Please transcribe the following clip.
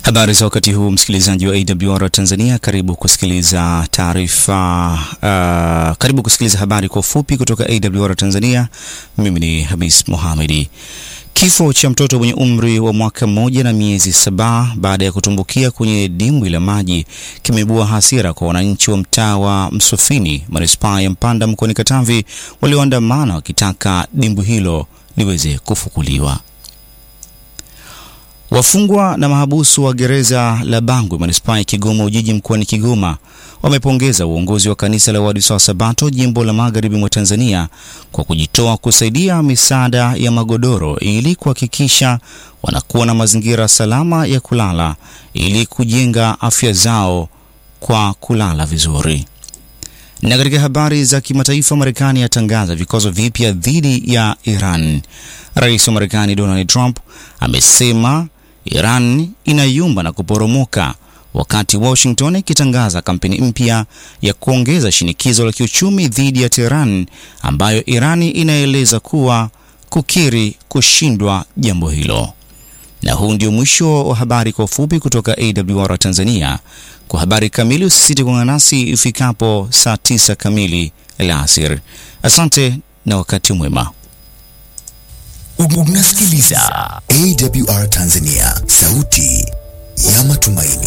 Habari za wakati huu msikilizaji wa AWR Tanzania, karibu kusikiliza taarifa uh, karibu kusikiliza habari kwa ufupi kutoka AWR Tanzania. Mimi ni Hamis Mohamedi. Kifo cha mtoto mwenye umri wa mwaka mmoja na miezi saba baada ya kutumbukia kwenye dimbwi la maji kimeibua hasira kwa wananchi wa mtaa wa Msufini, manispaa ya Mpanda mkoani Katavi, walioandamana wakitaka dimbwi hilo liweze kufukuliwa. Wafungwa na mahabusu wa gereza la Bangwe manispaa ya Kigoma Ujiji mkoani Kigoma wamepongeza uongozi wa kanisa la Waadventista wa Sabato jimbo la Magharibi mwa Tanzania kwa kujitoa kusaidia misaada ya magodoro ili kuhakikisha wanakuwa na mazingira salama ya kulala ili kujenga afya zao kwa kulala vizuri. Na katika habari za kimataifa, Marekani yatangaza vikwazo vipya dhidi ya Iran. Rais wa Marekani Donald Trump amesema Iran inayumba na kuporomoka wakati Washington ikitangaza kampeni mpya ya kuongeza shinikizo la kiuchumi dhidi ya Tehran ambayo Irani inaeleza kuwa kukiri kushindwa jambo hilo. Na huu ndio mwisho wa habari kwa ufupi kutoka AWR Tanzania. Kwa habari kamili usisite kuungana nasi ifikapo saa tisa kamili alasiri. Asante na wakati mwema. Unasikiliza AWR Tanzania, sauti ya matumaini.